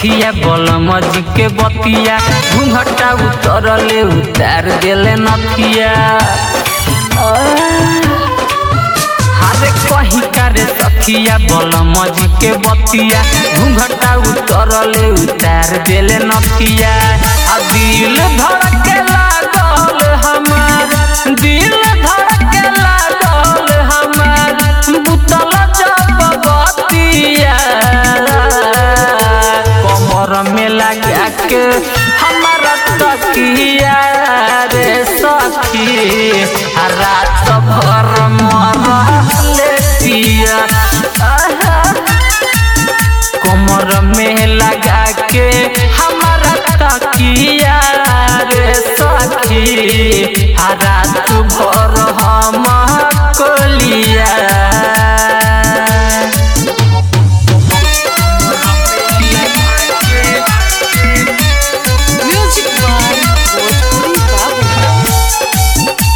सखिया बलम जी के बतिया घूंघटा उतरले उतार देले नथिया हारे कही करे सखिया बलम जी के बतिया घूंघटा उतरले उतार देले नथिया आ दिल धड़के लागल हमार दिल धड़के लागल हमार बुतल जब बतिया कमर में लगा के हमारा तकिया रे सखी आ रात भर मरले पिया आहा। कमर में लगा के हमारा तकिया रे सखी आ रात भर हम Koliya Music by Bhojpuri Babu.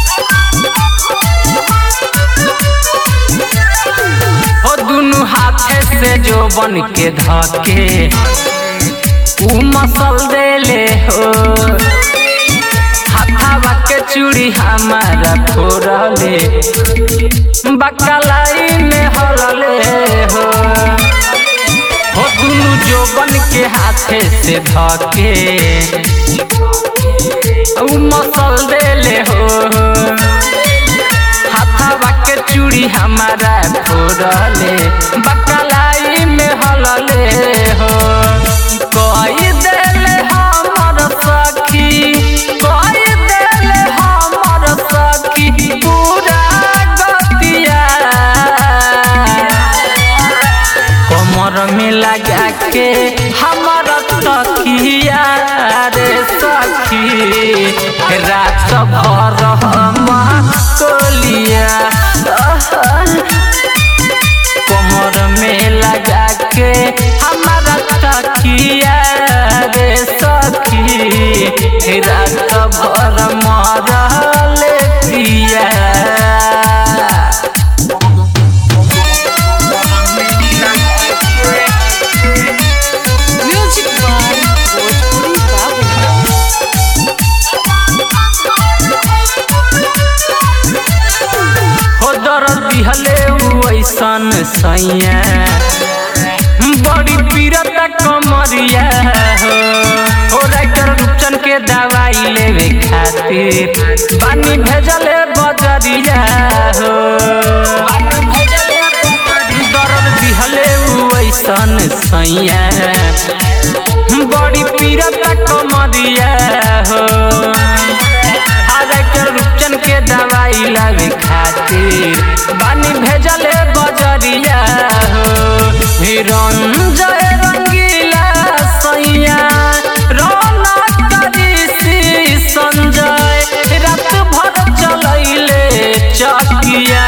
ओ दुनु हाथे से जो बन के धके उ मसल देले हो हाथावा के चूड़ी हमारा फोड़ले बकलाई में हलले हो हो दुनु जो बन के हाथे से धके उ मसल देले हो हाथावा के चूड़ी हमारा फोड़ले बकलाई में हलले हो कोई देले हमर सखी कोई देले हमर सखी पूरा गतिया कमर में लगा के हमर तकिया रे सखी रात भर हम कोलिया कमर में लगा के हमारा तकिया रे सखी रात भर मरल पिया Music by Bhojpuri Babu. हो दर्द दिहले उ ऐसन सैया बड़ी पीरत कमरिया हो हो राइटर रूपचन के दवाई लेवे खातिर बानी भेजले बजरिया हो दर्द दिहले उ ऐसन सैया बड़ी पीरत कमरिया हो डाक्टर रूपचन के दवाई लावे खातिर बानी भेजले बजरिया हो रंजय रंगीला सैया रौनक ऋषि संजय रात भर चलैले चकिया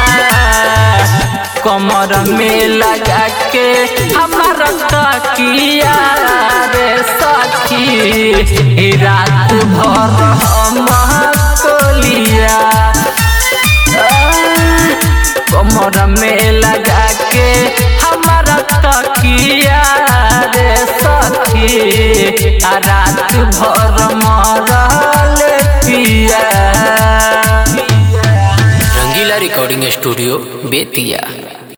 कमर में लगा के हमारा तकिया रे सखी रात भर हम कोलिया कमर में लगा के हमारा तकिया रे सखी आ रात भर मरल पिया रंगीला रिकॉर्डिंग स्टूडियो बेतिया